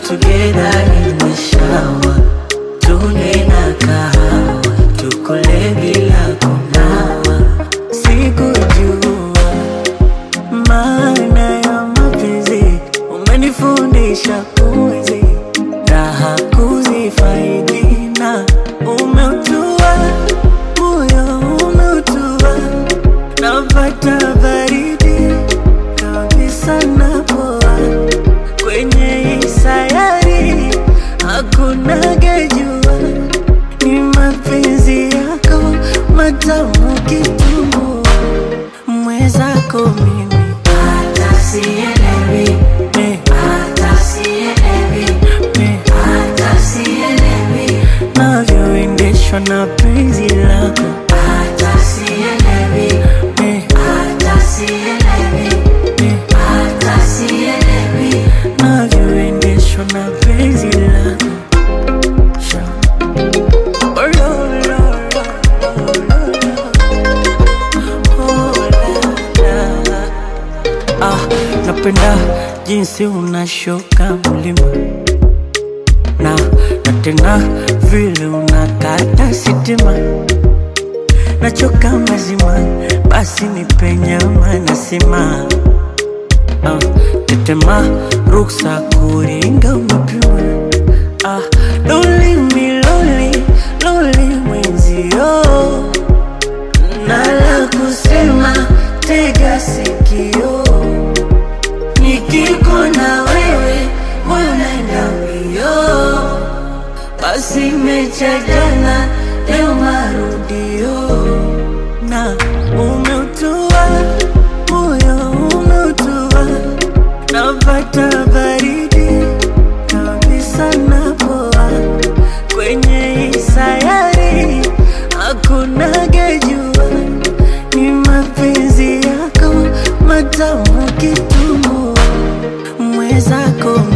together in the shower, tune na kahawa, tukule bila kunawa. Sikujua maana ya mapenzi, umenifundisha kuishi raha kuzifaidi na umeutua moyo umeutua, napata baridi kabisa napoa kwenye hii sayari hakuna gejua, ni mapenzi yako matamu kitumbua, mwezako mimi Hata sielewi, eh, hata sielewi, eh, hata sielewi, navyoendeshwa na penzi lako hata sielewi, eh, hata sielewi, eh, hata sielewi. navyoendeshwa na penzi lako Sha. Oh, lo, lo, lo, lo, lo. Oh, la, la. Ah, napenda jinsi unashuka mlima na na tena vile unakata sitima, nachoka mazima, basi nipe nyama nasima ah, tetema ruksa kuringa umepima ah, loli miloli loli mwenzio nala kusema tega sikio nikiko na wewe moyo naenda mbio basi mecha jana leo marudio na umeutua moyo umeutua napata baridi kabisa napoa kwenye hii sayari hakuna gejua ni mapenzi yako matamu kitumbua mwezako